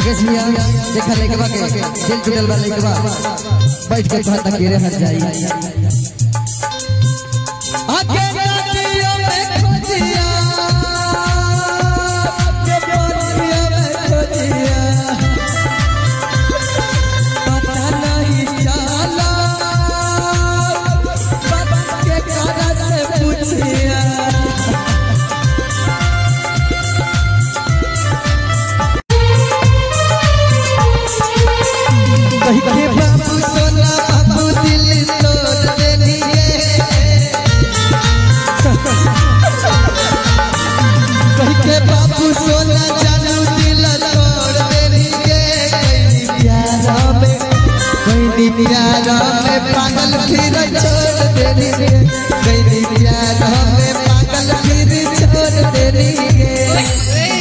मुकेश भैया देखा लेके के दिल टूटल बा लेके बैठ के तोहर तकेरे हट जाई आके नदियों में खोजिया के बोलियों में खोजिया पता नहीं चला बाबा के कारा से पूछिया कही के बाबू सोना बाबू दिल तोड़ देनिए कही के बाबू सोना जानू दिल तोड़ देनिए कहीं प्यारा में कहीं प्यारा में पागल फिर छोड़